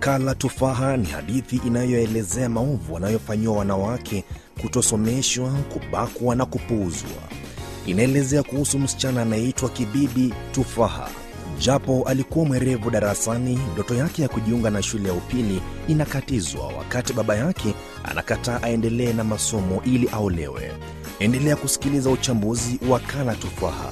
Kala Tufaha ni hadithi inayoelezea maovu wanayofanyiwa wanawake, kutosomeshwa, kubakwa na kupuuzwa. Inaelezea kuhusu msichana anayeitwa Kibibi Tufaha. Japo alikuwa mwerevu darasani, ndoto yake ya kujiunga na shule ya upili inakatizwa wakati baba yake anakataa aendelee na masomo ili aolewe. Endelea kusikiliza uchambuzi wa Kala Tufaha.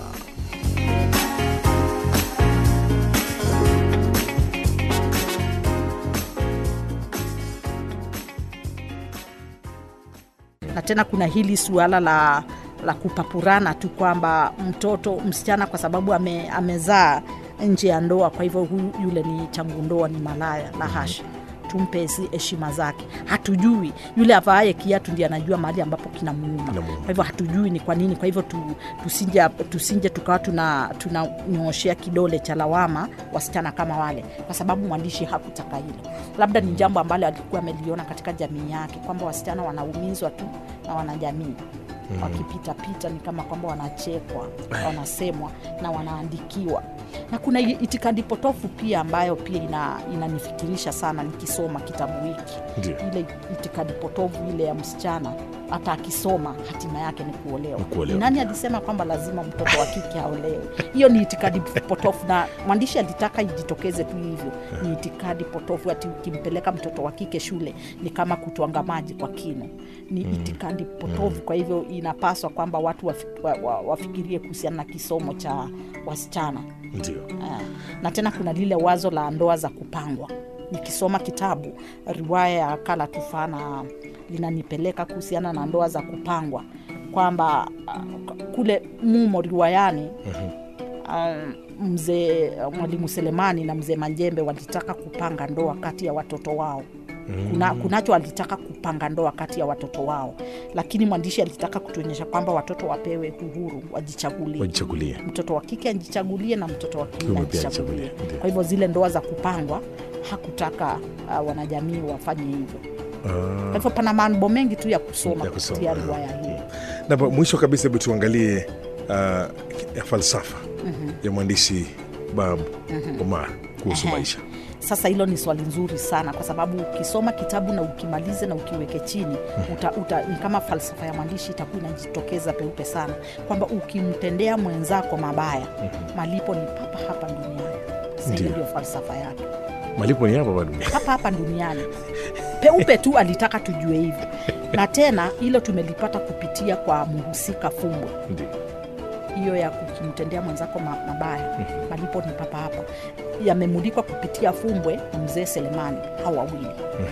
na tena kuna hili suala la la kupapurana tu kwamba mtoto msichana kwa sababu ame, amezaa nje ya ndoa, kwa hivyo huyu yule ni changu ndoa, ni malaya. La hasha, tumpe hizi heshima zake. Hatujui yule avaaye kiatu ndiye anajua mahali ambapo kinamuuma. Kinamuuma. Kwa hivyo hatujui ni kwa nini. Kwa hivyo tu, tusinje, tusinje tukawa tuna tunanyooshea kidole cha lawama wasichana kama wale, kwa sababu mwandishi hakutaka hilo. Labda ni jambo ambalo alikuwa ameliona katika jamii yake kwamba wasichana wanaumizwa tu na wanajamii mm. wakipitapita ni kama kwamba wanachekwa, wanasemwa na wanaandikiwa na kuna i- itikadi potofu pia ambayo pia ina, inanifikirisha sana nikisoma kitabu hiki Ndio. ile itikadi potofu ile ya msichana hata akisoma hatima yake ni kuolewa. Ni kuolewa. Ni nani alisema kwamba lazima mtoto wa kike aolewe? Hiyo ni itikadi potofu, na mwandishi alitaka ijitokeze tu hivyo. Ni itikadi potofu, ati ukimpeleka mtoto wa kike shule ni kama kutwanga maji kwa kino. Ni itikadi potofu. Kwa hivyo inapaswa kwamba watu wafi, wa, wa, wafikirie kuhusiana na kisomo cha wasichana. Ndio. Ah, na tena kuna lile wazo la ndoa za kupangwa. Nikisoma kitabu riwaya ya Kala Tufaa na linanipeleka kuhusiana na ndoa za kupangwa kwamba ah, kule mumo riwayani um, mzee mwalimu Selemani na mzee Manjembe walitaka kupanga ndoa kati ya watoto wao kuna, kunacho alitaka kupanga ndoa kati ya watoto wao, lakini mwandishi alitaka kutuonyesha kwamba watoto wapewe uhuru wajichagulie Wajichagulie. mtoto wa kike ajichagulie na mtoto wa kiume Kiume pia ajichagulie. ajichagulie, ndio. Kwa hivyo zile ndoa za kupangwa hakutaka uh, wanajamii wafanye hivyo. Kwa hivyo pana mambo mengi tu ya kusoma Ya kusoma, kupitia ah. riwaya hii. Na pa- mwisho kabisa, hebu tuangalie uh, ya falsafa ya mwandishi Bab Omar kuhusu Ehe. maisha. Sasa hilo ni swali nzuri sana, kwa sababu ukisoma kitabu na ukimalize na ukiweke chini uta, uta, ni kama falsafa ya mwandishi itakuwa inajitokeza peupe sana kwamba ukimtendea mwenzako mabaya malipo ni papa hapa duniani. Sasa hiyo Ndio. ndio falsafa yake. Malipo ni hapa bado. hapa hapa duniani peupe tu alitaka tujue hivyo na tena hilo tumelipata kupitia kwa mhusika fumbwe Ndio. hiyo ya kukimtendea mwenzako ma- mabaya malipo ni papa hapa yamemulikwa kupitia fumbwe na mzee selemani hao wawili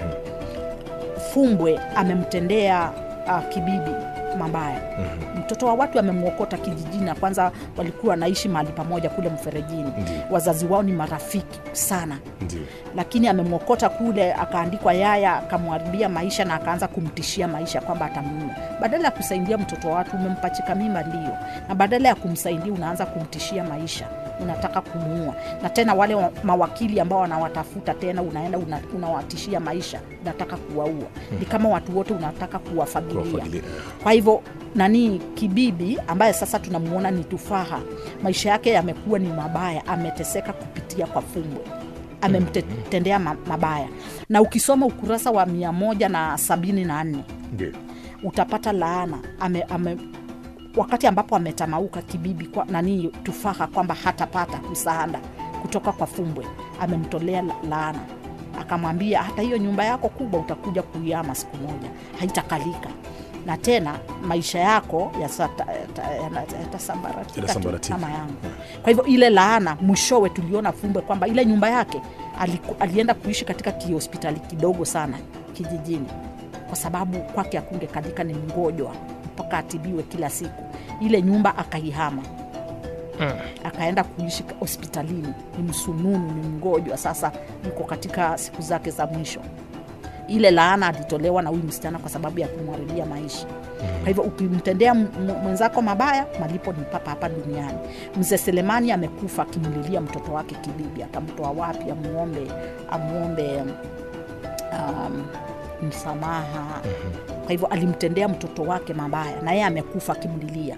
fumbwe amemtendea uh, kibibi mabaya mtoto wa watu amemwokota kijijini na kwanza walikuwa wanaishi mahali pamoja kule mferejini Ndio. wazazi wao ni marafiki sana Ndio. lakini amemwokota kule akaandikwa yaya akamwharibia maisha na akaanza kumtishia maisha kwamba atamuua badala ya kusaidia mtoto wa watu umempachika mimba ndio na badala ya kumsaidia unaanza kumtishia maisha unataka kumuua na tena wale wa- mawakili ambao wanawatafuta tena unaenda una- unawatishia maisha unataka kuwaua ni kama watu wote unataka kuwafagilia Kuwafagilia. kwa hivyo nani kibibi ambaye sasa tunamuona ni tufaha maisha yake yamekuwa ni mabaya ameteseka kupitia kwa fumbwe amemtendea ma- mabaya na ukisoma ukurasa wa mia moja na sabini na nne Ndio. utapata laana ame, ame, wakati ambapo ametamauka kibibi kwa, nani tufaha kwamba hatapata msaada kutoka kwa fumbwe amemtolea la- laana akamwambia hata hiyo nyumba yako kubwa utakuja kuiama siku moja haitakalika na tena maisha yako yasata- yata- yana- yatasambaratika tu Yatasambaratika. kama yangu kwa hivyo ile laana mwishowe tuliona fumbwe kwamba ile nyumba yake aliku, alienda kuishi katika kihospitali kidogo sana kijijini kwa sababu kwake akungekalika ni mgonjwa mpaka atibiwe kila siku ile nyumba akaihama akaenda kuishi ka- hospitalini ni msununu ni mgonjwa sasa yuko katika siku zake za mwisho ile laana alitolewa na huyu msichana kwa sababu ya kumharibia maisha kwa hivyo ukimtendea m- m- mwenzako mabaya malipo ni papa hapa duniani mzee selemani amekufa akimlilia mtoto wake kibibi atamtoa wapi amuombe amuombe um, msamaha kwa hivyo alimtendea mtoto wake mabaya na yeye amekufa akimlilia